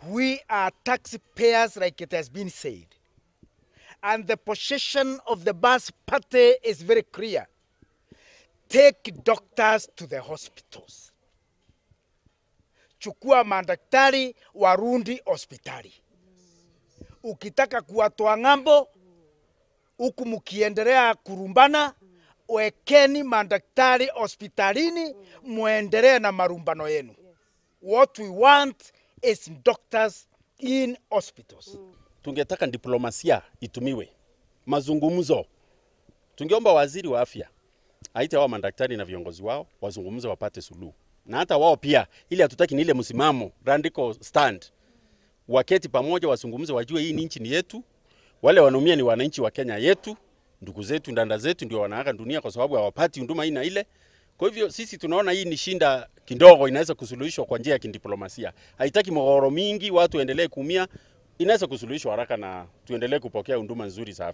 We are taxpayers, like it has been said. And the position of the bus party is very clear. Take doctors to the hospitals. Chukua madaktari warundi hospitali. Ukitaka kuwatoa ng'ambo, huku mkiendelea kurumbana, wekeni madaktari hospitalini, muendelee na marumbano yenu. What we want is doctors in hospitals. tungetaka diplomasia itumiwe, mazungumzo. Tungeomba waziri wa afya aite wao madaktari na viongozi wao wazungumze, wapate suluhu, na hata wao pia, ili hatutaki ni ile msimamo radical stand, waketi pamoja, wazungumze, wajue hii ni nchi ni yetu, wale wanaumia ni wananchi wa Kenya yetu, ndugu zetu, ndanda zetu ndio wanaaga dunia kwa sababu hawapati huduma hii na ile. Kwa hivyo sisi tunaona hii ni shinda kidogo, inaweza kusuluhishwa kwa njia ya kidiplomasia. Haitaki mgogoro mingi, watu waendelee kuumia, inaweza kusuluhishwa haraka na tuendelee kupokea huduma nzuri za afya.